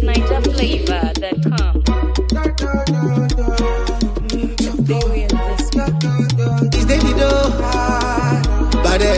NigerFlavor.com. It's Daily Doe. Bade.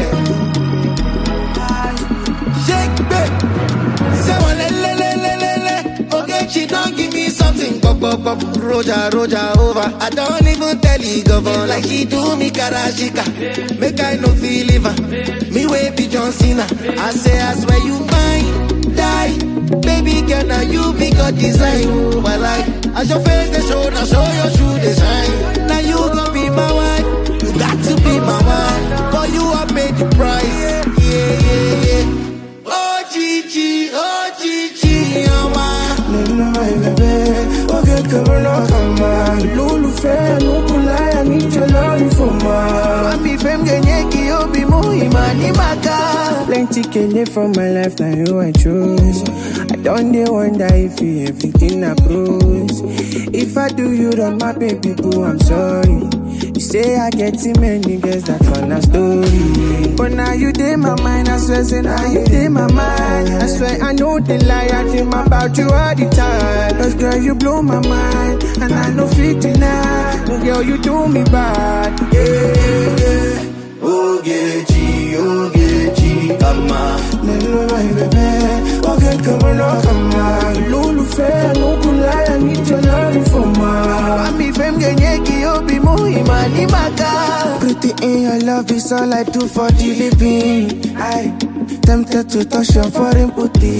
Shake babe. Say one le le le le le le. Okay, she don't give me something. Pop pop pop. Roja roja over. I don't even tell you govern like she do me karashika. Make I no feel liver. Me way be John Cena. I say I swear you mine. Die. Baby girl, now you be God design. Oh, my life. As your face they show, now show your shoe they shine. Now you gon' be my wife. You got to be my wife. For you I pay the price. Yeah, yeah, yeah. Oh, Gigi, oh, Gigi, oh, my. Nínú àìbẹ̀bẹ̀, ó kékeré lọ́kàn máa. Lólùfẹ́ Nukulaya níjọ lórí fòmà. Mami fem genyeki obi mu imani maka. Plenty kele for my life, na you I choose. I don dey wonder if you everything I cruise. If I do you wrong, my baby boo, I'm sorry. You say I get too many girls, that one a story. But now you dey my mind, I swear, say now you dey my mind. I swear I know the lie, I dream about you all the time. Cause girl, you blow my mind, and I know fit deny. No girl, you do me bad. Yeah, yeah. Ogechi, Ogechi, kama. Nínú àìbẹ̀bẹ̀, ó kékeré lọ́kàn máa. Lólùfẹ́ Nukulaya níjọ lórí fòmà. Mami fem genyeki obi mu imani maka. Pretty in your love is all I do for the living. I tempted to touch your foreign booty.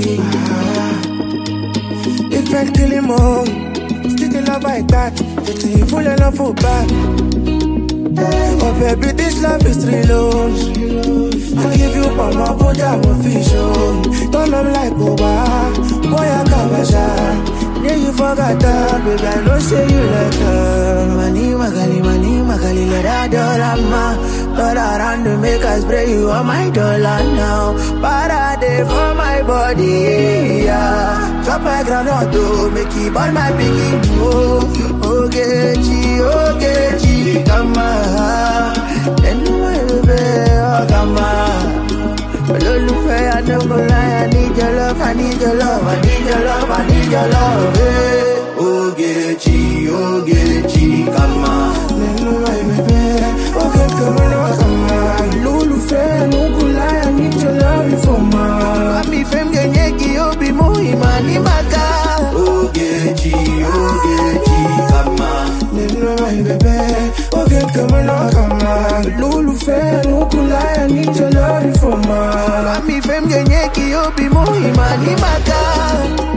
If I kill him all, still the love like that. It's a full of love for back. Oh baby, this love is real. oh. I give you my my body, I'm official. Don't love like Oba, boy I kabasha. Yeah, you forgot that, baby. I know say you like her. Money, magali, money, magali, let her dollar ma. Dollar around to make us spray you on my dollar now. Parade for my body, yeah. Drop my ground to make it burn my piggy. Oh, Ogechi, Ogechi, come on. And my baby, oh, come on. Olólùfẹ́ Adébọ́láyà need your love, I need your love, I need your love, I need your love. Hey. Ogechi, Ogechi, kama. Nínú àìbẹ̀bẹ̀, ó kékeré lọ́kàn máa. Olólùfẹ́ Nukulaya need your love for ma. Mami fem genyeki obi mu imani maka. Ogechi, Ogechi, kama. Nínú àìbẹ̀bẹ̀, ó kékeré lọ́kàn máa. Olólùfẹ́ Nukulaya need your love for ma. Mami fem genyeki obi mu imani maka.